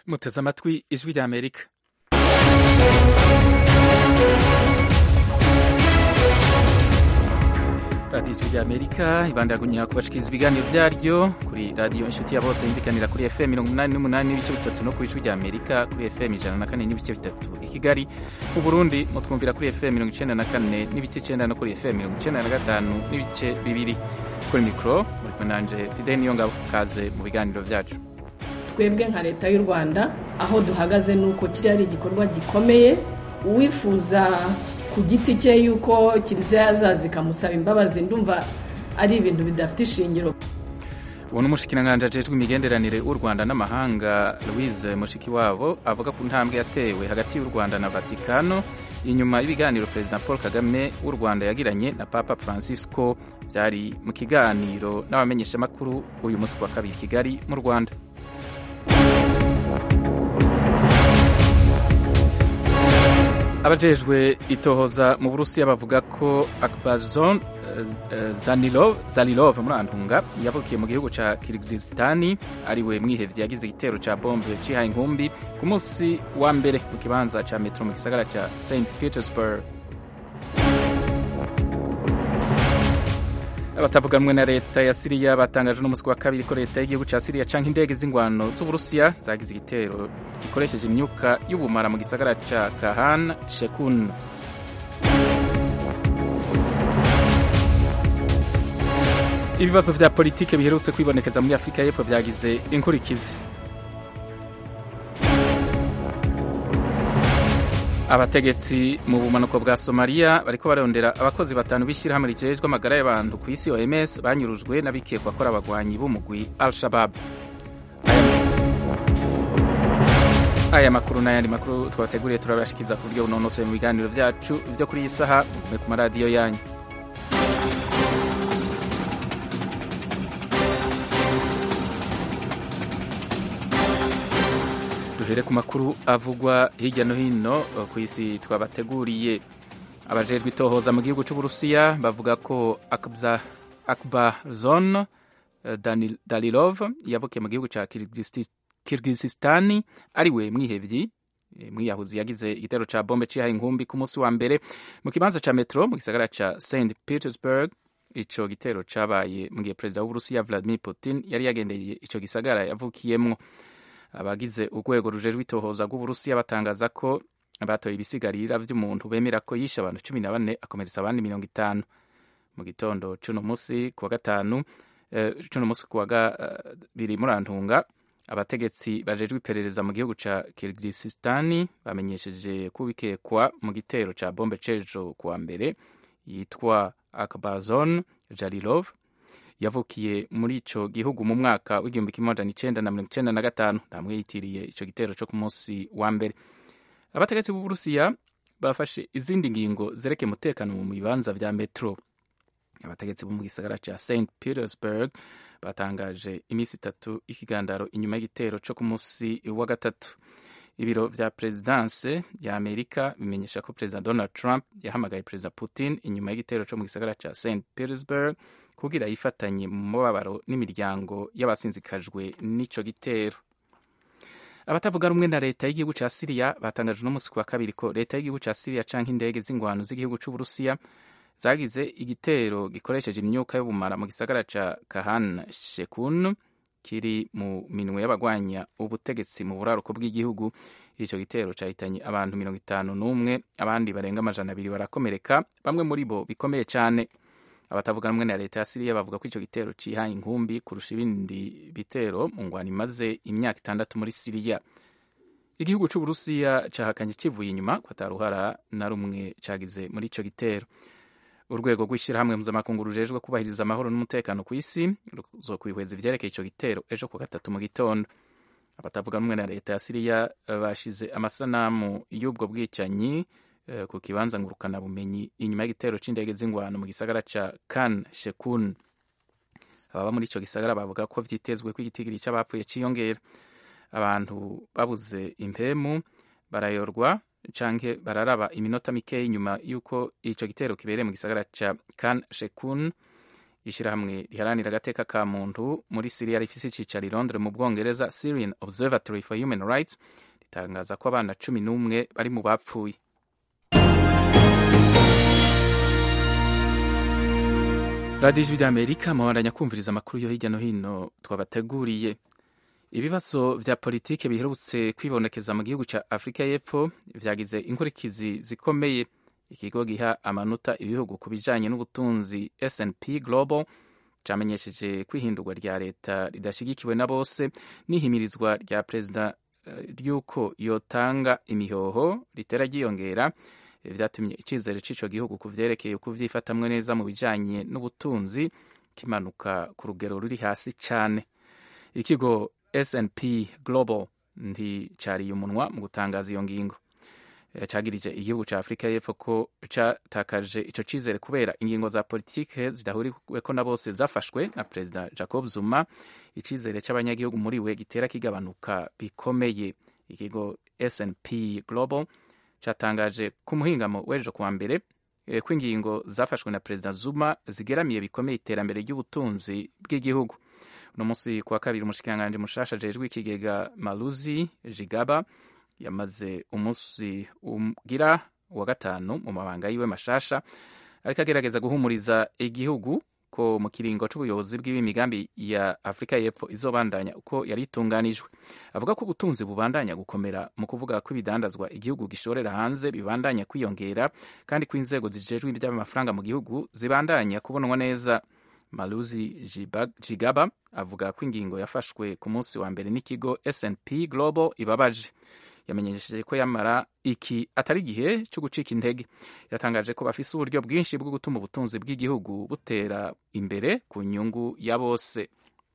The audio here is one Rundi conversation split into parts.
muteze amatwi ijwi rya amerika radiyo ijwi rya amerika ibandagumya kubashikiriza ibiganiro byaryo kuri radiyo inshuti ya bose yumvikanira kuri fm mirongo umunani n'umunani n'ibice bitatu no ku ijwi rya amerika kuri fm ijana na kane n'ibice bitatu i kigali mu burundi mutwumvira kuri fm mirongo icenda na kane n'ibice icenda no kuri fm mirongo icenda na gatanu n'ibice bibiri kuri mikoro muri kumwe nanje fideni niyo ngabo kaze mu biganiro byacu twebwe nka leta y'u rwanda aho duhagaze ni uko kiriya ari igikorwa gikomeye uwifuza ku giti cye yuko kiliziya yazaza ikamusaba imbabazi ndumva ari ibintu bidafite ishingiro ubu ni umushikiranganji ajejwe imigenderanire w'u rwanda n'amahanga louise mushikiwabo avuga ku ntambwe yatewe hagati y'u rwanda na vatikano inyuma y'ibiganiro perezida paul kagame w'u rwanda yagiranye na papa francisco byari mu kiganiro n'abamenyeshamakuru uyu munsi wa kabiri kigali mu rwanda abajejwe itohoza mu burusiya bavuga ko akbazon zalilov muri antunga yavukiye mu gihugu ca kirigizistani ariwe mwihevye yagize igitero ca bombe cihaye inkumbi ku munsi wa mbere mu kibanza ca metro mu gisagara ca st petersburg abatavuganwe na leta ya siriya batangaje n'umunsi wa kabiri ko leta y'igihugu ca siriya canke indege z'ingwano z'uburusiya zagize igitero gikoresheje imyuka y'ubumara mu gisagara ca kahan shekun ibibazo vya politike biherutse kwibonekeza muri afurika y'epfo vyagize inkurikizi abategetsi mu bumanuko bwa somaliya bariko barondera abakozi batanu b'ishyirahamwe rijejwe amagara y'abantu ku isi oms banyurujwe n'abikekwa ko ari abagwanyi b'umugwi al shabab aya makuru n'ayandi makuru twabateguriye turabashikiza ku buryo bunonosoye mu biganiro vyacu vyo kuri iyi saha mugume ku maradiyo yanyu duhere ku makuru avugwa hirya no hino ku isi twabateguriye abajejwe itohoza mu gihugu c'uburusiya bavuga ko akbarzon dalilov yavukiye mu gihugu ca kirgizistani ariwe mwihevyi mwiyahuzi yagize igitero ca bombe cihaye inkumbi ku munsi wa mbere mu kibanza ca metro mu gisagara ca st petersburg ico gitero cabaye mu gihe perezida w'uburusiya vladimir putin yari yagendeye ico gisagara yavukiyemwo abagize urwego rujejwe itohoza rw'uburusiya batangaza ko batoye ibisigarira vy'umuntu bemera ko yishe abantu cumi na bane akomeretsa abandi mirongo itanu mu gitondo cuno musi kuwa gatanu cuno musi kuwa kabiri muri antunga abategetsi bajejwe iperereza mu gihugu ca kirgisistani bamenyesheje ko bikekwa mu gitero ca bombe cejo kuwa mbere yitwa akbazon jarilov yavukiye muri ico gihugu mu mwaka w'igihumbi kimwe amajana icenda na mirongo icenda na gatanu namwe yitiriye ico gitero co ku munsi wa mbere abategetsi b'uburusiya bafashe izindi ngingo zerekeye umutekano mu bibanza vya metro abategetsi bo mu gisagara ca st petersburg batangaje iminsi itatu y'ikigandaro inyuma y'igitero co ku munsi wa gatatu ibiro vya perezidanse ya amerika bimenyesha ko perezida donald trump yahamagaye perezida putin inyuma y'igitero co mu gisagara ca st petersburg kugira yifatanye mu mubabaro n'imiryango y'abasinzikajwe n'ico gitero abatavuga rumwe na leta y'igihugu ca siriya batangaje uno wa kabiri ko leta y'igihugu ca siriya canke indege z'ingwano z'igihugu c'uburusiya zagize igitero gikoresheje imyuka y'ubumara mu gisagara ca kahan shekun kiri mu minwe y'abagwanya ubutegetsi mu buraruko bw'igihugu ico gitero cahitanye abantu mirongo itanu n'umwe abandi barenga amajana abiri barakomereka bamwe muri bo bikomeye cane abatavuga rumwe na leta ya siriya bavuga ko ico gitero cihaye inkumbi kurusha ibindi bitero mu ngwano imaze imyaka itandatu muri siriya igihugu c'uburusiya cahakanye kivuye inyuma ko ataruhara na rumwe cagize muri ico gitero urwego rw'ishyirahamwe mpuzamakungu rujejwe kubahiriza amahoro n'umutekano ku isi ruzokwihweza ivyerekeye ico gitero ejo ku gatatu mu gitondo abatavuga rumwe na leta ya siriya bashize amasanamu y'ubwo bwicanyi ku kibanza ngurukana bumenyi inyuma y'igitero c'indege z'ingwano mu gisagara ca kan shekun ababa muri ico gisagara bavuga ko vyitezwe ko igitigiri c'abapfuye ciyongera abantu babuze impemu barayorwa canke bararaba iminota mikeya inyuma y'uko ico gitero kibereye mu gisagara ca kan shekun ishyirahamwe riharanira agateka ka muntu muri siriya rifise icicaro i londres mu bwongereza syrian observatory for human rights ritangaza ko abana cumi n'umwe bari mu bapfuye radiyo ijwi ry'amerika mubandanya kumviriza amakuru yo hirya no hino twabateguriye ibibazo vya politike biherutse kwibonekeza mu gihugu ca afurika y'epfo vyagize inkurikizi zikomeye ikigo giha amanota ibihugu ku bijanye n'ubutunzi snp global camenyesheje kwihindurwa rya leta ridashigikiwe na bose n'ihimirizwa rya perezida ry'uko yotanga imihoho ritera ryiyongera vyatumye icizere c'ico gihugu ku vyerekeye kuvyifatamwe neza mu bijanye n'ubutunzi kimanuka ku rugero ruri hasi cane ikigo snp global nticariye umunwa mu gutangaza iyo ngingo cagirije igihugu ca afurika y'epfo ko catakaje ico cizere kubera ingingo za politike zidahuriweko na bose zafashwe na perezida jacob zuma icizere c'abanyagihugu muri we gitera kigabanuka bikomeye ikigo snp global catangaje ku muhingamo w'ejo kuwa mbere ko ingingo zafashwe na perezida zuma zigeramiye bikomeye iterambere ry'ubutunzi bw'igihugu uno munsi kuwa kabiri umushikiranganji mushasha ajejwe ikigega maluzi jigaba yamaze umunsi ugira wa gatanu mu mabanga yiwe mashasha ariko agerageza guhumuriza igihugu ko mu kiringo c'ubuyobozi bw'imigambi ya afurika y'epfo izobandanya uko yari itunganijwe avuga ko ubutunzi bubandanya gukomera mu kuvuga ko ibidandazwa igihugu gishorera hanze bibandanya kwiyongera kandi ko inzego zijejwe iby'amafaranga mu gihugu zibandanya kubonwa neza maluzi jigaba avuga ko ingingo yafashwe ku munsi wa mbere n'ikigo snp global ibabaje yamenyesheje ko yamara iki atari igihe cyo gucika intege yatangaje ko bafise uburyo bwinshi bwo gutuma ubutunzi bw'igihugu butera imbere ku nyungu ya bose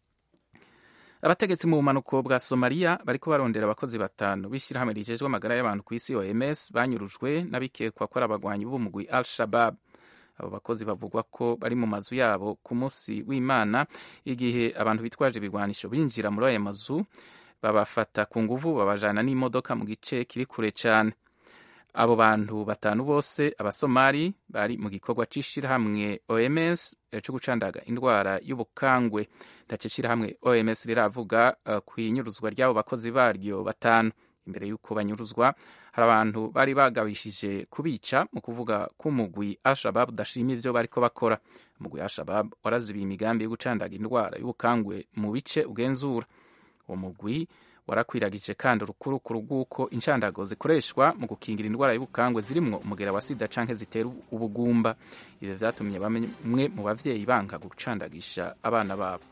abategetsi mu bumanuko bwa somaliya bariko barondera abakozi batanu b'ishyirahamwe rijejwe amagara y'abantu ku isi oms banyurujwe n'abikekwa ko ari abagwanyi b'umugwi al shabab abo bakozi bavugwa ko bari mu mazu yabo ku munsi w'imana igihe abantu bitwaje ibigwanisho binjira muri ayo mazu babafata ku nguvu babajana n'imodoka mu gice kiri kure cyane abo bantu batanu bose abasomali bari mu gikorwa c'ishirahamwe oms cyo gucandaga indwara y'ubukangwe ndaco ishirahamwe oms riravuga uh, ku inyuruzwa ry'abo bakozi baryo batanu imbere y'uko banyuruzwa hari abantu bari bagabishije kubica mu kuvuga ko umugwi ashabab udashima ivyo bariko bakora umugwi ashabab warazibiye imigambi yo gucandaga indwara y'ubukangwe mu bice ugenzura uwo mugwi warakwiragije kandi urukurukuru rw'uko inshandago zikoreshwa mu gukingira indwara y'ubukangwe zirimwo umugera wa sida canke zitera ubugumba ivyo vyatumye bamwe mu bavyeyi banga gucandagisha abana babo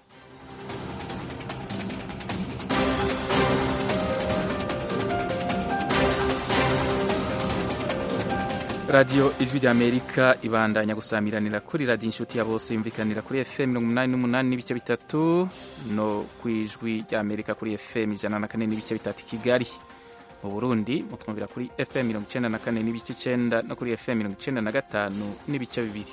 radiyo ijwi rya amerika ibandanya gusamiranira kuri radiyo inshuti ya bose yumvikanira kuri fm mirongo umunani n'umunani n'ibice bitatu no ku ijwi rya amerika kuri fm ijana na kane n'ibice bitatu kigali mu burundi mutwumvira kuri fm mirongo icenda na kane n'ibice icenda no kuri fm mirongo icenda na gatanu n'ibice bibiri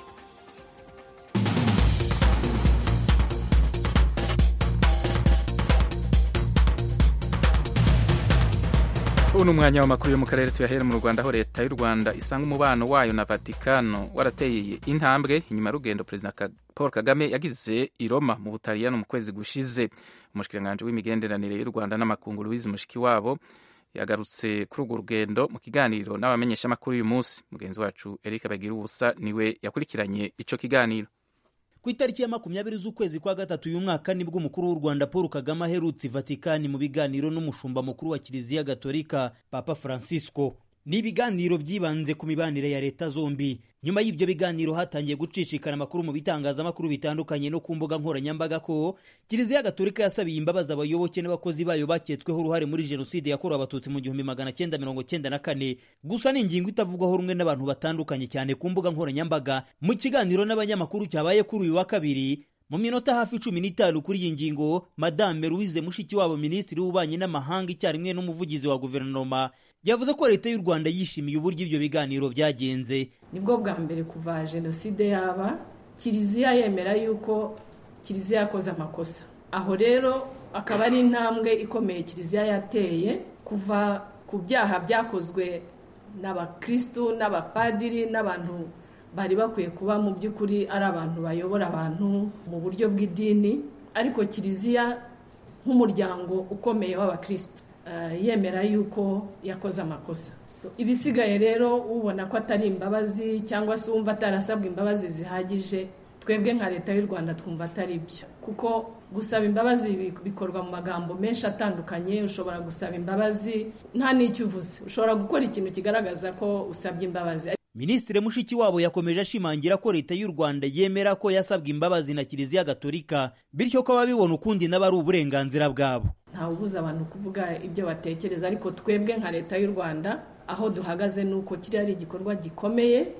ubu ni umwanya w'amakuru yo mu karere tuyahera mu rwanda aho leta y'u rwanda isanga umubano wayo na vatikano warateye intambwe inyuma y'urugendo perezida paul kagame yagize i roma mu butaliyano mu kwezi gushize umushikiranganji w'imigenderanire y'u rwanda n'amakungu louise mushikiwabo yagarutse kuri urwo rugendo mu kiganiro n'abamenyeshamakuru uyu munsi mugenzi wacu eric bagira ubusa niwe yakurikiranye ico kiganiro ku itariki ya makumyabiri z'ukwezi kwa gatatu uyu mwaka nibwo umukuru w'u rwanda paul kagame aherutse vatikani mu biganiro n'umushumba mukuru wa kiliziya gatolika papa francisco ni ibiganiro byibanze ku mibanire ya leta zombi nyuma y'ibyo biganiro hatangiye gucicikana amakuru mu bitangazamakuru bitandukanye no ku mbuga nkoranyambaga ko kiliziya gatolika yasabiye imbabazi abayoboke n'abakozi bayo baketsweho uruhare muri jenoside yakorewe abatutsi mu gihumbi magana cyenda mirongo cyenda na kane gusa ni ingingo itavugwaho rumwe n'abantu batandukanye cyane ku mbuga nkoranyambaga mu kiganiro n'abanyamakuru cyabaye kuri uyu wa kabiri mu minota hafi cumi n'itanu kuri iyi ngingo madame louise mushikiwabo minisitiri w'ububanyi n'amahanga icyarimwe n'umuvugizi wa guverinoma yavuze ko leta y'u rwanda yishimiye uburyo ibyo biganiro byagenze nibwo bwa mbere kuva jenoside yaba kiliziya yemera yuko kiliziya yakoze amakosa aho rero akaba ari intambwe ikomeye kiliziya yateye kuva ku byaha byakozwe n'abakirisitu n'abapadiri n'abantu bari bakwiye kuba mu by'ukuri ari abantu bayobora abantu mu buryo bw'idini ariko kiliziya nk'umuryango ukomeye w'abakristo yemera yuko yakoze amakosa ibisigaye rero ubona ko atari imbabazi cyangwa se wumva atarasabwa imbabazi zihagije twebwe nka leta y'u rwanda twumva atari byo kuko gusaba imbabazi bikorwa mu magambo menshi atandukanye ushobora gusaba imbabazi nta n'icyo uvuze ushobora gukora ikintu kigaragaza ko usabye imbabazi minisitiri mushikiwabo yakomeje ashimangira ko leta y'u rwanda yemera ko yasabwe imbabazi na kiliziya gatolika bityo ko ababibona ukundi nabo ari uburenganzira bwabo ntawe ubuza abantu kuvuga ibyo batekereza ariko twebwe nka leta y'u rwanda aho duhagaze ni uko kiriya ari igikorwa gikomeye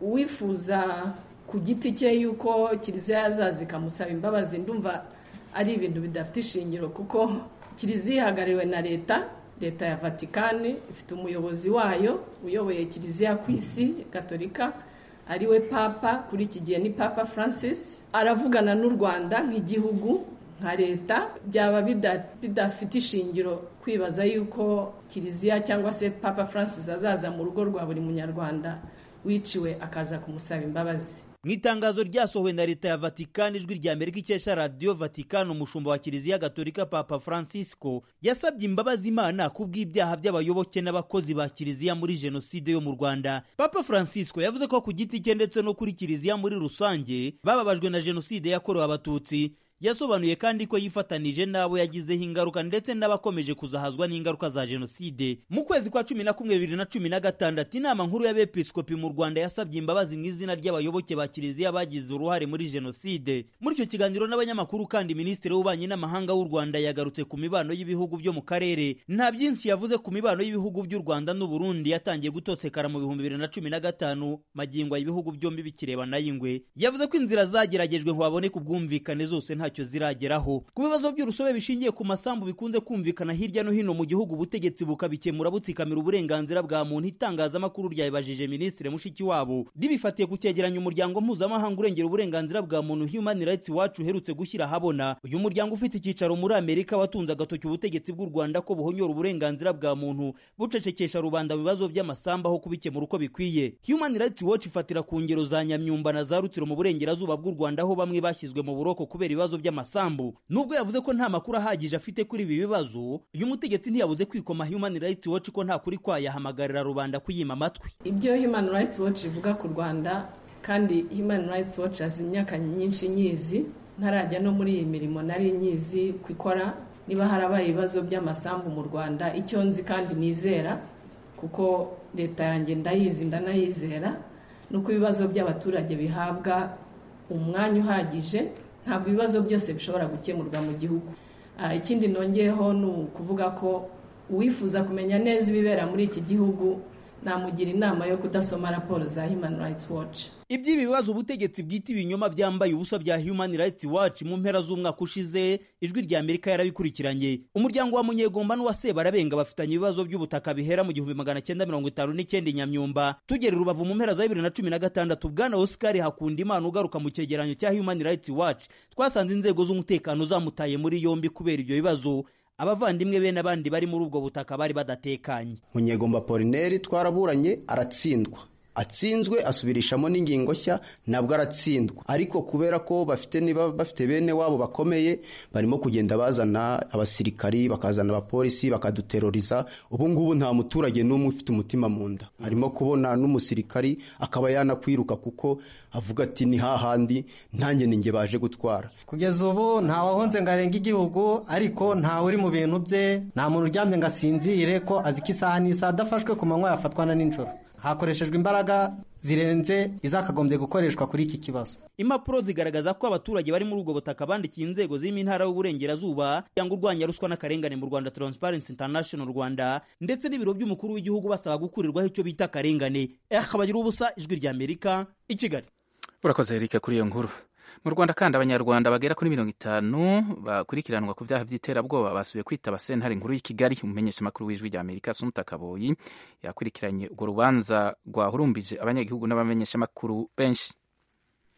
uwifuza ku giti cye yuko kiliziya yazaza ikamusaba imbabazi ndumva ari ibintu bidafite ishingiro kuko kiliziya ihagarariwe na leta leta ya vatikani ifite umuyobozi wayo uyoboye kiliziya ku isi gatolika ariwe papa kuri iki gihe ni papa francis aravugana n'u rwanda nk'igihugu nka leta byaba bidafite ishingiro kwibaza yuko kiliziya cyangwa se papa francis azaza mu rugo rwa buri munyarwanda wiciwe akaza kumusaba imbabazi mu itangazo ryasohowe na leta ya vatikani ijwi rya amerika ikesha radiyo vatikani umushumba wa kiliziya gatolika papa francisco yasabye imbabazi imana ku bw'ibyaha by'abayoboke n'abakozi ba kiliziya muri jenoside yo mu rwanda papa francisco yavuze ko ku giti cye ndetse no kuri kiliziya muri rusange bababajwe na jenoside yakorewe abatutsi yasobanuye kandi ko yifatanije n'abo yagizeho ingaruka ndetse n'abakomeje kuzahazwa n'ingaruka za jenoside mu kwezi kwa cumi na kumwe bibiri na cumi na gatandatu inama nkuru y'abepiskopi mu rwanda yasabye imbabazi mu izina ry'abayoboke ba kiliziya bagize uruhare muri jenoside muri icyo kiganiro n'abanyamakuru kandi minisitiri w'ububanyi n'amahanga w'u rwanda yagarutse ku mibano y'ibihugu byo mu karere nta byinshi yavuze ku mibano y'ibihugu by'u rwanda n'uburundi yatangiye gutosekara mu bihumbi bibiri na cumi na gatanu magingo ibihugu byombi bikirebana y'ingwe yavuze ko inzira zageragejwe ngo haboneke ubwumvikane zose nta ntacyo zirageraho ku bibazo by'urusobe bishingiye ku masambu bikunze kumvikana hirya no hino mu gihugu ubutegetsi bukabikemura butsikamira uburenganzira bwa muntu itangazamakuru ryabibajije minisitiri mushikiwabo ribifatiye ku cyegeranyo umuryango mpuzamahanga urengera uburenganzira bwa muntu human rights watch uherutse gushyira ahabona uyu muryango ufite icyicaro muri amerika watunze agatoki ubutegetsi bw'u rwanda ko buhonyora uburenganzira bwa muntu bucecekesha rubanda mu bibazo by'amasambu aho kubikemura uko bikwiye human rights watch ifatira ku ngero za nyamyumba na za rutsiro mu burengerazuba bw'u rwanda aho bamwe bashyizwe mu buroko kubera ibibazo by'amasambu nubwo yavuze ko nta makuru ahagije afite kuri ibi bibazo uyu mutegetsi ntiyabuze kwikoma human rights watch ko nta kuri kwayahamagarira rubanda kuyima amatwi ibyo human rights watch ivuga ku rwanda kandi human rights watch azi imyaka myinshi nyizi ntarajya no muri iyi mirimo nari nyizi ku ikora niba harabaye ibibazo by'amasambu mu rwanda icyo nzi kandi nizera kuko leta yanjye ndayizi ndanayizera ni uko ibibazo by'abaturage bihabwa umwanya uhagije ntabwo ibibazo byose bishobora gukemurwa mu gihugu ikindi nongeyeho ni ukuvuga ko uwifuza kumenya neza ibibera muri iki gihugu namugira inama yo kudasoma raporo za human rights watch iby'ibi bibazo ubutegetsi bwita ibinyoma byambaye ubusa bya human rights watch mu mpera z'umwaka ushize ijwi rya amerika yarabikurikiranye umuryango wa munyegomba n'uwa sebarabenga bafitanye ibibazo by'ubutaka bihera mu gihumbi magana cyenda mirongo itanu n'icyenda nyamyumba tugera rubavu mu mpera za bibiri na cumi na gatandatu bwana oscar hakunda imana ugaruka mu cyegeranyo cya human rights watch twasanze inzego z'umutekano zamutaye muri yombi kubera ibyo bibazo abavandimwe be n'abandi bari muri ubwo butaka bari badatekanye munyegomba polineri twaraburanye aratsindwa atsinzwe asubirishamo n'ingingo nshya nabwo aratsindwa ariko kubera ko bafite niba bafite bene wabo bakomeye barimo kugenda bazana abasirikari bakazana abapolisi bakaduteroriza ubu ngubu nta muturage n'umwe ufite umutima mu nda arimo kubona n'umusirikari akaba yanakwiruka kuko avuga ati ni hahandi ntange ninjye baje gutwara kugeza ubu ntawahonze ngo arenge igihugu ariko ntawe uri mu bintu bye nta muntu uryamye ngo asinzire ko azi ko isaha n'isaha adafashwe ku manywa yafatwa na nijoro hakoreshejwe imbaraga zirenze izakagombye gukoreshwa kuri iki kibazo impapuro zigaragaza ko abaturage bari muri ubwo butaka bandikiye inzego zirimo intara y'uburengerazuba cyangwa urwanya ruswa n'akarengane mu rwanda transparency international rwanda ndetse n'ibiro by'umukuru w'igihugu basaba gukurirwaho icyo bita akarengane akabagira ubusa ijwi rya amerika i kigali urakoze erike kuri iyo nkuru mu rwanda kandi abanyarwanda bagera kuri mirongo itanu bakurikiranwa ku byaha by'iterabwoba basubiye kwitaba sentare nkuru y'i kigali umumenyeshamakuru w'ijwi rya amerika sumuta kaboyi yakurikiranye urwo rubanza rwahurumbije abanyagihugu n'abamenyeshamakuru benshi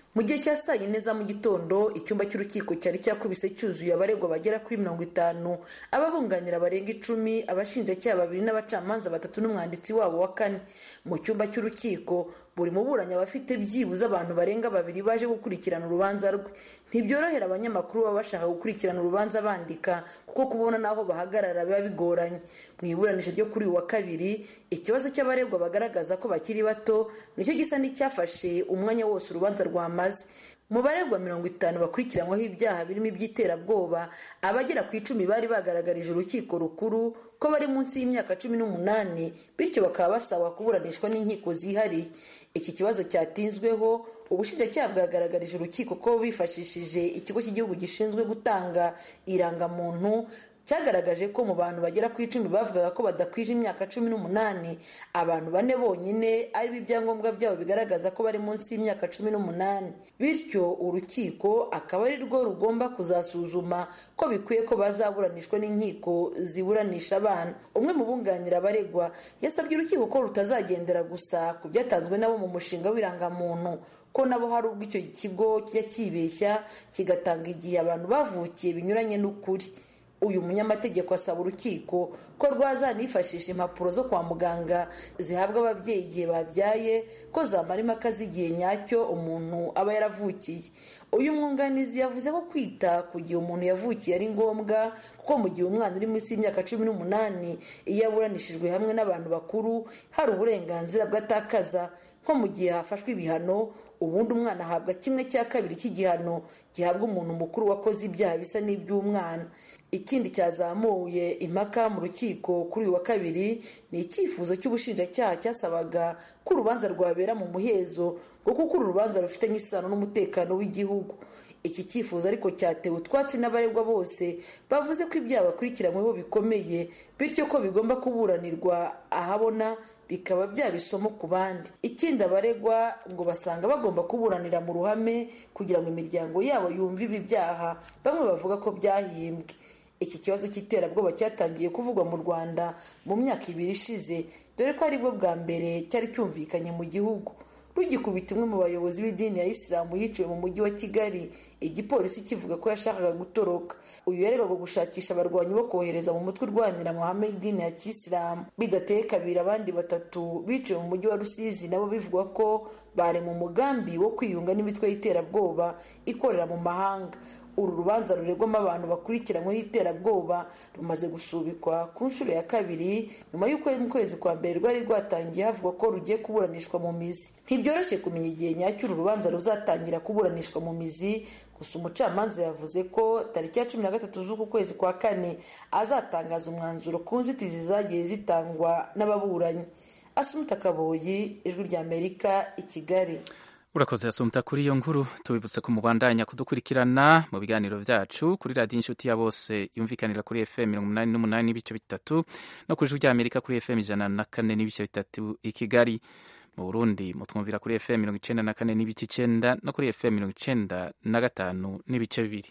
mu gihe cya saa yine za mu gitondo icyumba cy'urukiko cyari cyakubise cyuzuye abaregwa bagera kuri mirongo itanu ababunganira barenga icumi abashinjacyaha babiri n'abacamanza batatu n'umwanditsi wabo wa kane mu cyumba cy'urukiko buri muburanyi aba afite byibuze abantu barenga babiri baje gukurikirana urubanza rwe ntibyorohera abanyamakuru baba bashaka gukurikirana urubanza bandika kuko kubona n'aho bahagarara biba bigoranye mu iburanisha ryo kuri uyu wa kabiri ikibazo cy'abaregwa bagaragaza ko bakiri bato nicyo gisa n'icyafashe umwanya wose urubanza rwamaze mu baregwa mirongo itanu bakurikiranyweho ibyaha birimo iby'iterabwoba abagera ku icumi bari bagaragarije urukiko rukuru ko bari munsi y'imyaka cumi n'umunani bityo bakaba basabwa kuburanishwa n'inkiko zihariye iki kibazo cyatinzweho ubushinjacyaha bwagaragarije urukiko ko bifashishije ikigo cy'igihugu gishinzwe gutanga irangamuntu cyagaragaje ko mu bantu bagera ku icumi bavugaga ko badakwije imyaka cumi n'umunani abantu bane bonyine aribo ibyangombwa byabo bigaragaza ko bari munsi y'imyaka cumi n'umunani bityo urukiko akaba ari rwo rugomba kuzasuzuma ko bikwiye ko bazaburanishwa n'inkiko ziburanisha abana umwe mu bunganira abaregwa yasabye urukiko ko rutazagendera gusa ku byatanzwe nabo mu mushinga w'irangamuntu ko nabo hari ubwo icyo kigo kijya kibeshya kigatanga igihe abantu bavukiye binyuranye n'ukuri uyu munyamategeko asaba urukiko ko rwazanifashisha impapuro zo kwa muganga zihabwa ababyeyi igihe babyaye ko zamara impaka z'igihe nyacyo umuntu aba yaravukiye uyu mwunganizi yavuze ko kwita ku gihe umuntu yavukiye ari ngombwa kuko mu gihe umwana uri munsi y'imyaka cumi n'umunani iyo aburanishijwe hamwe n'abantu bakuru hari uburenganzira bw'atakaza nko mu gihe hafashwe ibihano ubundi umwana ahabwa kimwe cya kabiri cy'igihano gihabwa umuntu mukuru wakoze ibyaha bisa n'iby'umwana ikindi cyazamuye impaka mu rukiko kuri uyu wa kabiri ni icyifuzo cy'ubushinjacyaha cyasabaga ko urubanza rwabera mu muhezo ngo kuko uru rubanza rufitanye isano n'umutekano w'igihugu iki cyifuzo ariko cyatewe utwatsi n'abaregwa bose bavuze ko ibyaha bakurikiranyweho bikomeye bityo ko bigomba kuburanirwa ahabona bikaba byaba isomo ku bandi ikindi abaregwa ngo basanga bagomba kuburanira mu ruhame kugira ngo imiryango yabo yumve ibi byaha bamwe bavuga ko byahimbwe iki kibazo cy'iterabwoba cyatangiye kuvugwa mu rwanda mu myaka ibiri ishize dore ko aribwo bwa mbere cyari cyumvikanye mu gihugu rugikubita umwe mu bayobozi b'idini ya isilamu yiciwe mu mujyi wa kigali igipolisi kivuga ko yashakaga gutoroka uyu yaregwaga gushakisha abarwanyi bo kohereza mu mutwe urwanira amahame y'idini ya kisilamu bidateye kabiri abandi batatu biciwe mu mujyi wa rusizi nabo bivugwa ko bari mu mugambi wo kwiyunga n'imitwe y'iterabwoba ikorera mu mahanga uru rubanza ruregwamo abantu bakurikiranyweho iterabwoba rumaze gusubikwa ku nshuro ya kabiri nyuma y'uko mu kwezi kwa mbere rwari rwatangiye havugwa ko rugiye kuburanishwa mu mizi ntibyoroshye kumenya igihe nyacyo uru rubanza ruzatangira kuburanishwa mu mizi gusa umucamanza yavuze ko tariki ya cumi na gatatu z'uku kwezi kwa kane azatangaza umwanzuro ku nzitizi zagiye zitangwa n'ababuranyi asumuta kaboyi ijwi ry'amerika i kigali urakoze yasumta kuri iyo nkuru tubibutse ko mubandanya kudukurikirana mu biganiro byacu kuri radiyo inshuti ya bose yumvikanira kuri fm mirongo inani n'umunani n'ibice bitatu no ku ijwi ry'amerika kuri fm ijana na kane n'ibice bitatu i kigali mu burundi mutwumvira kuri fm mirongo icenda na kane n'ibice icenda no kuri fm mirongo icenda na gatanu n'ibice bibiri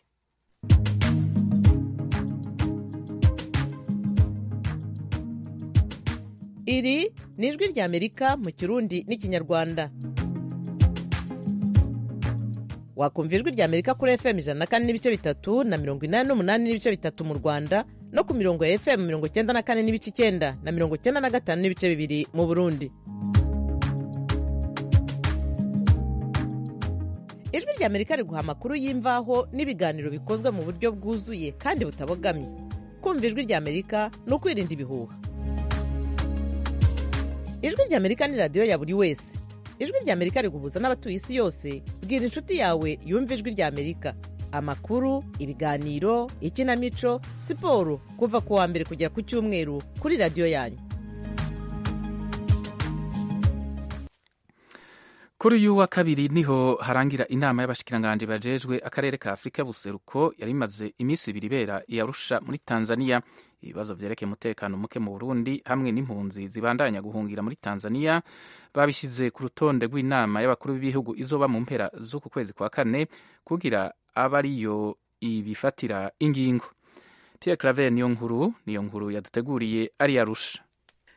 iri ni ijwi ry'amerika mu kirundi n'ikinyarwanda wakumva ijwi ry'amerika kuri fm ijana na kane n'ibice bitatu na mirongo inani n'umunani n'ibice bitatu mu rwanda no ku mirongo ya fm mirongo icyenda na kane n'ibice icyenda na mirongo icyenda na gatanu n'ibice bibiri mu burundi ijwi ry'amerika riguha amakuru y'imvaho n'ibiganiro bikozwe mu buryo bwuzuye kandi butabogamye kumva ijwi ry'amerika ni ukwirinda ibihuha ijwi ry'amerika ni radiyo ya buri wese ijwi ry'amerika riguhuza n'abatuye isi yose bwira inshuti yawe yumva ijwi ry'amerika amakuru ibiganiro ikinamico siporo kuva ku wa mbere kugera ku cyumweru kuri radiyo yanyu kuri uyu wa kabiri niho harangira inama y'abashikiranganji bajejwe akarere ka afurika y'ubuseruko yari imaze iminsi ibiri ibera i arusha muri tanzania ibibazo vyerekeye umutekano muke mu burundi hamwe n'impunzi zibandanya guhungira muri tanzania babishyize ku rutonde rw'inama y'abakuru b'ibihugu izoba mu mpera z'uku kwezi kwa kane kugira abe ariyo ibifatira ingingo pierre claver niyo nkuru niyo nkuru yaduteguriye ari arusha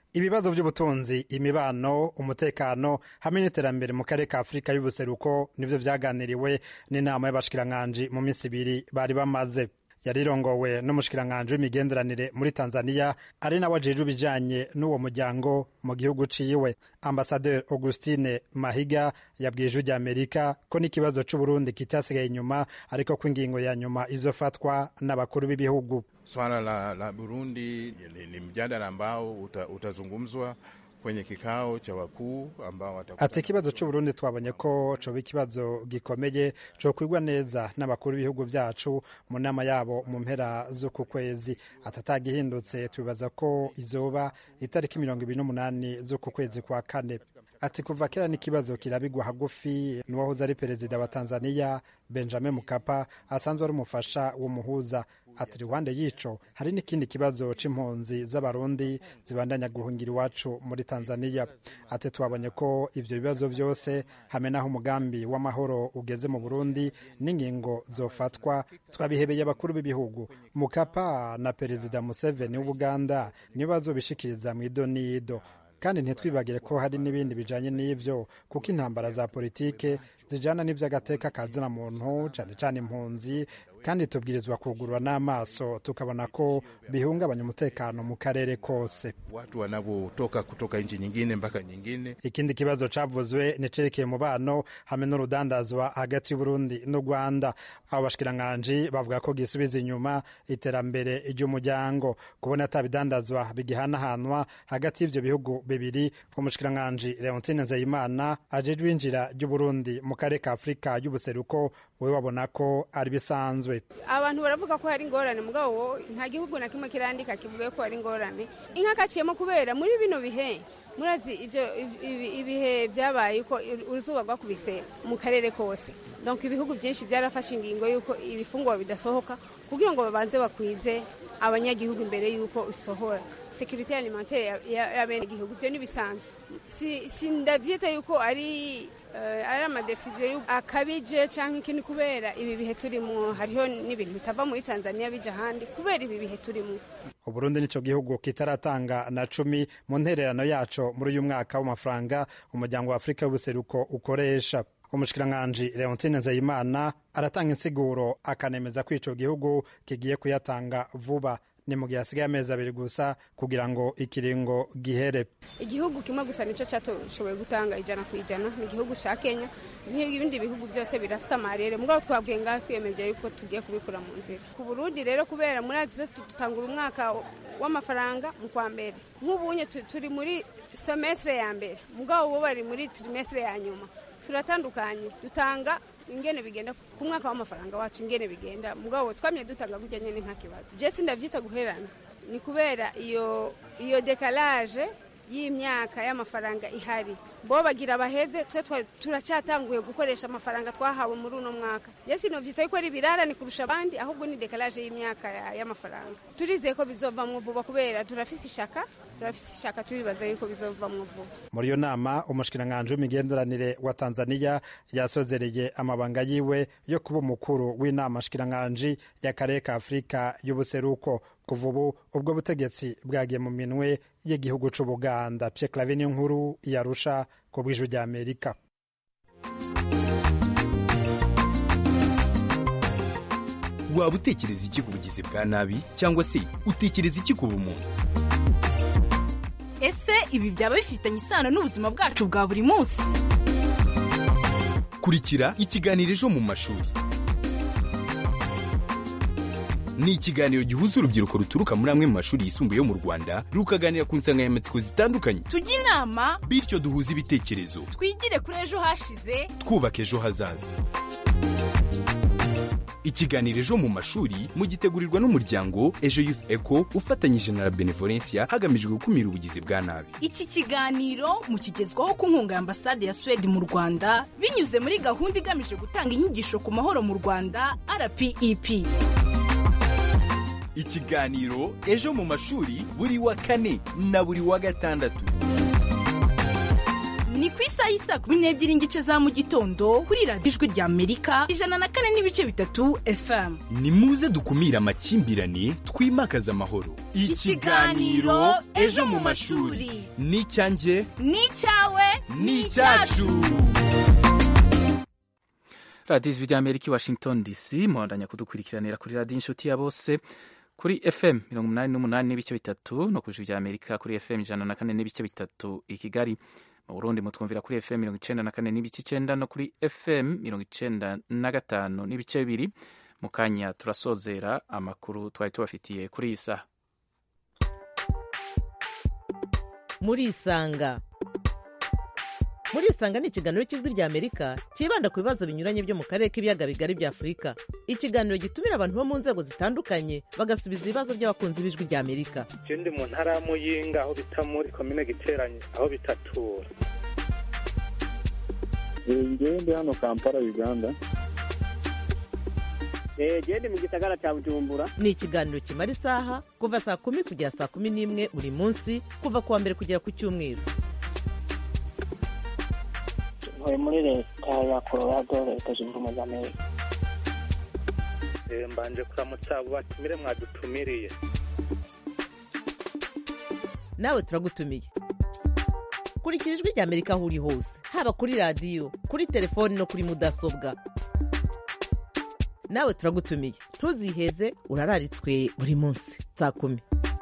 ibibazo by'ubutunzi imibano umutekano hamwe n'iterambere mu karere ka afurika y'ubuseruko nibyo byaganiriwe n'inama y'abashikiranganji mu minsi ibiri bari bamaze yarirongowe n'umushikiranganji w'imigenderanire muri tanzania ari nawe ajejwe ibijanye n'uwo muryango mu gihugu ciwe ambasaderi augustine mahiga yabwiye ijwi rya amerika ko n'ikibazo c'uburundi kitasigaye inyuma ariko ko ingingo ya nyuma izofatwa n'abakuru b'ibihugu swala la, la burundi ni, ni mjadala ambao uta, utazungumzwa kwenye kikao cha wakuu ambao ati ikibazo c'uburundi twabonye ko coba ikibazo gikomeye cokwigwa neza n'abakuru b'ibihugu vyacu mu nama yabo mu mpera z'uku kwezi atatagihindutse twibaza ko izoba itariki mirongo ibiri n'umunani z'uku kwezi kwa kane ati kuva kera n'ikibazo kirabigwa hagufi n'uwahoze ari perezida wa tanzania benjamin mukapa asanzwe ari umufasha w'umuhuza ati iruhande y'ico hari n'ikindi kibazo c'impunzi z'abarundi zibandanya guhungira iwacu muri tanzania ati twabonye ko ivyo bibazo vyose hamwe n'aho umugambi w'amahoro ugeze mu burundi n'ingingo zofatwa twabihebeye abakuru b'ibihugu mukapa na perezida museveni w'ubuganda nibo bazobishikiriza mw'ido n'ido kandi ntitwibagire ko hari n'ibindi bijanye n'ivyo kuko intambara za politike zijana n'ivy'agateka ka zina muntu cane cane impunzi kandi tubwirizwa kugurura n'amaso tukabona ko bihungabanya umutekano mu karere kose watu wanavyotoka kutoka nchi nyingine mpaka nyingine ikindi kibazo cavuzwe nicerekeye umubano hamwe n'urudandazwa hagati y'uburundi n'u rwanda abo bashikiranganji bavuga ko gisubiza inyuma iterambere ry'umuryango kubona ata bidandazwa bigihanahanwa hagati y'ivyo bihugu bibiri umushikiranganji leontine nzeyimana ajejwe injira ry'uburundi mu karere ka afurika y'ubuseruko we wabona ko ari bisanzwe abantu baravuga ko hari ingorane mugabo nta gihugu na kimwe kirandika kivuga ko hari ingorane inka kaciyemo kubera muri bino bihe murazi ibyo ibihe byabaye ko uruzuba rwakubise mu karere kose donc ibihugu byinshi byarafashe ingingo y'uko ibifungwa bidasohoka kugira ngo babanze bakwize abanyagihugu imbere y'uko isohora sekirite alimentaire y'abenegihugu ibyo ntibisanzwe sindabyita yuko ari ari amadesiziyo akabije cyangwa ikindi kubera ibi bihe turimo hariho n'ibintu bitava muri tanzania bija ahandi kubera ibi bihe turimo uburundi nico gihugu kitaratanga na cumi mu ntererano yaco muri uyu mwaka w'amafaranga umuryango wa afurika y'ubuseruko ukoresha umushikiranganji leontine nzeyimana aratanga insiguro akanemeza ko ico gihugu kigiye kuyatanga vuba ni mu gihe hasigaye amezi abiri gusa kugira ngo ikiringo gihere igihugu kimwe gusa nicyo cyashoboye gutanga ijana ku ijana ni igihugu cya kenya ibindi bihugu byose birafite amarere mugabo twabwiye ngaha twiyemeje yuko tugiye kubikura mu nzira ku burundi rero kubera muri adizo dutangura umwaka w'amafaranga mu kwa mbere nk'ubunye turi muri semestre ya mbere mugabo bo bari muri trimestre ya nyuma turatandukanye dutanga ingene bigenda ku mwaka w'amafaranga wacu ingene bigenda mugabo twamye dutanga gutya nyene nta kibazo je sindavyita guherana ni kubera iyo iyo dekalage y'imyaka y'amafaranga ihari bo bagira baheze twe turacyatanguye gukoresha amafaranga twahawe muri uno mwaka je sinovyita yuko ari birarane kurusha abandi ahubwo ni dekalage y'imyaka y'amafaranga turizeye ko bizovamwo vuba kubera turafise ishaka turafise ishaka turibaza yuko bizovamwo vuba muri iyo nama umushikiranganji w'imigenderanire wa tanzania yasozereye amabanga yiwe yo kuba umukuru w'inama shikiranganji y'akarere ka afurika y'ubuseruko kuva ubu ubwo butegetsi bwagiye mu minwe y'igihugu c'ubuganda pye clavin nkuru yarusha ku bw'ijwi rya amerika waba utekereza iki ku bugizi bwa nabi cyangwa se utekereza iki ku bumuntu ese ibi byaba bifitanye isano n'ubuzima bwacu bwa buri munsi kurikira ikiganiro ejo mu mashuri ni ikiganiro gihuza urubyiruko ruturuka muri amwe mu mashuri yisumbuye yo mu rwanda rukaganira ku nsanganyamatsiko zitandukanye tujye inama bityo duhuze ibitekerezo twigire kuri ejo hashize twubaka ejo hazaza ikiganiro ejo mu mashuri mugitegurirwa n'umuryango ejo youth eco ufatanyije na la benevolencia hagamijwe gukumira ubugizi bwa nabi iki kiganiro mukigezwaho ku nkunga ya ambasade ya swede mu rwanda binyuze muri gahunda igamije gutanga inyigisho ku mahoro mu rwanda rpep ikiganiro ejo mu mashuri buri wa kane na buri wa gatandatu ni ku isaha y'isaa kumi n'ebyiri n'igice za mu gitondo kuri radiyo ijwi rya amerika ijana na kane n'ibice bitatu fm ni muze dukumire amakimbirane twimakaze amahoro Ikiganiro Ejo mu mashuri. ni icyanjye ni icyawe ni icyacu radiyo ijwi ry'amerika i washington dc muhandanya kudukurikiranira kuri radiyo inshuti ya bose kuri fm mirongo umunani n'umunani n'ibice bitatu no ku ijwi ry'amerika kuri fm ijana na kane n'ibice bitatu i kigali mu burundi mutwumvira kuri fm mirongo icenda na kane n'ibice icenda no kuri fm mirongo icenda na gatanu n'ibice bibiri mu kanya turasozera amakuru twari tubafitiye kuri iyi saha murisanga murisanga ni ikiganiro cy'ijwi rya amerika cyibanda ku bibazo binyuranye byo mu karere k'ibiyaga bigari bya afurika ikiganiro gitumira abantu bo mu nzego zitandukanye bagasubiza ibibazo by'abakunzi b'ijwi rya amerika je ndi mu ntara ya muyinga aho bita muri komine giteranye aho bitatura ngewe ndi hano kampala uganda genda mu gisagara cya bujumbura ni ikiganiro kimara isaha kuva saa kumi kugera saa kumi n'imwe buri munsi kuva ku wa mbere kugera ku cyumweru ntuye muri leta ya colorado leta zunze ubumwe za amerika Eh, mbanje kuramutsa abo batumire mwadutumiriye nawe turagutumiye kurikira ijwi rya amerika aho uri hose haba kuri radiyo kuri telefoni no kuri mudasobwa nawe turagutumiye ntuziheze urararitswe buri munsi saa kumi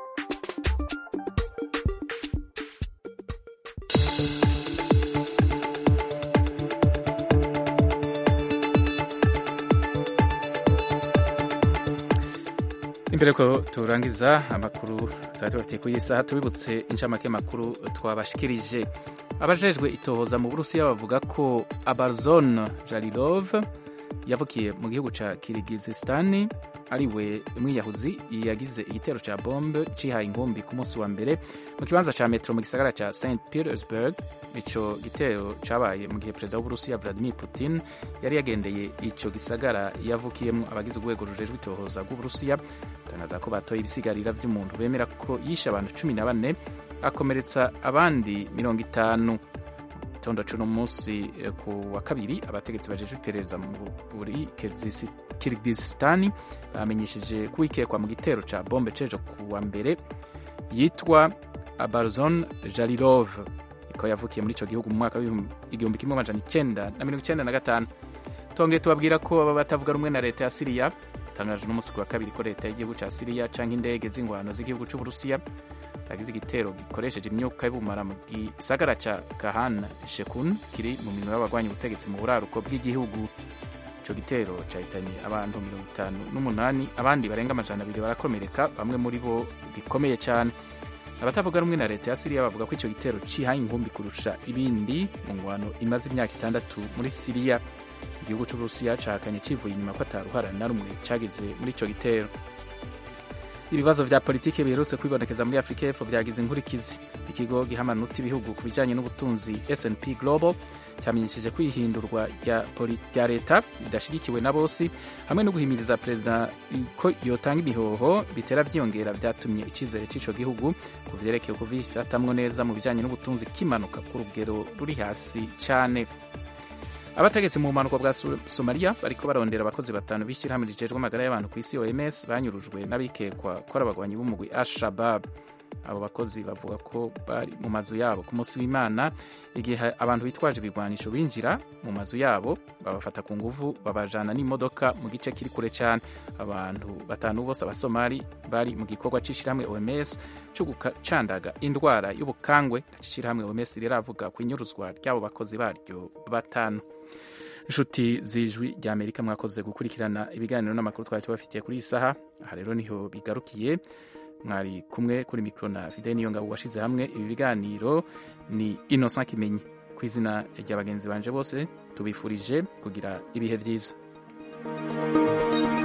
imbere ko turangiza amakuru twari tubafitiye kuri iyi saha tubibutse inshamake makuru twabashikirije abajejwe itohoza mu burusiya bavuga ko abarzon jarilov yavukiye mu gihugu ca kirigizistani ari we mwiyahuzi yagize igitero ca bombe cihaye inkumbi ku munsi wa mbere mu kibanza ca metro mu gisagara ca st petersburg ico gitero cabaye mu gihe perezida w'uburusiya vladimir putin yari yagendeye ico gisagara yavukiyemwo abagize urwego rujejwe itohoza rw'uburusiya batangaza ko batoye ibisigarira vy'umuntu bemera ko yishe abantu cumi na bane akomeretsa abandi mirongo itanu gitondo cuno munsi eh, ku wa kabiri abategetsi bajejwe iperereza muri kirigizistani bamenyesheje ko uwikekwa mu gitero ca bombe cejo ku wa mbere yitwa abarzon jarilov ko yavukiye muri ico gihugu mu mwaka w'igihumbi kimwe amajana icenda na mirongo icenda na gatanu tongeye tubabwira ko baba batavuga rumwe na leta ya siriya tangaje n'umunsi ku wa kabiri ko leta y'igihugu ca siriya canke indege z'ingwano z'igihugu c'uburusiya zagize igitero gikoresheje imyuka y'ubumara mu gisagara ca kahan shekun kiri mu minwe y'abagwanya ubutegetsi mu buraruko bw'igihugu ico gitero cahitanye abantu mirongo itanu n'umunani abandi barenga amajana abiri barakomereka bamwe muri bo bikomeye cyane abatavuga rumwe na leta ya siriya bavuga ko ico gitero cihaye inkumbi kurusha ibindi mu ngwano imaze imyaka itandatu muri siriya igihugu c'uburusiya cahakanye civuye inyuma ko ataruhara na rumwe cagize muri ico gitero ibibazo vya politiki biherutse kwibonekeza muri afurika y'epfo vyagize inkurikizi ikigo gihamanutse ibihugu ku bijanye n'ubutunzi snp global cyamenyesheje ko ihindurwa rya poli- rya leta ridashigikiwe na bose hamwe no guhimiriza perezida ko yotanga imihoho bitera vyiyongera vyatumye icizere c'ico gihugu ku vyerekeye kubifatamwo neza mu bijanye n'ubutunzi kimanuka ku rugero ruri hasi cane abategetsi mu bumanuko bwa Su- somaliya bariko barondera abakozi batanu b'ishyirahamwe rijejwe amagara y'abantu ku isi oms banyurujwe n'abikekwa ko ari abagwanyi b'umugwi ashabab abo bakozi bavuga ko bari mu mazu yabo ku munsi w'imana igihe abantu bitwaje ibigwanisho binjira mu mazu yabo babafata ku nguvu babajana n'imodoka mu gice kiri kure cyane abantu batanu bose abasomali bari mu gikorwa c'ishyirahamwe oms cyo gucandaga indwara y'ubukangwe ishyirahamwe oms riravuga ku inyuruzwa ry'abo bakozi baryo batanu inshuti z'ijwi rya amerika mwakoze gukurikirana ibiganiro n'amakuru twari tubafitiye kuri iyi saha aha rero niho bigarukiye mwari kumwe kuri mikoro na fide niyo ngabo washize hamwe ibi biganiro ni innocent kimenyi ku izina rya bagenzi banje bose tubifurije kugira ibihe byiza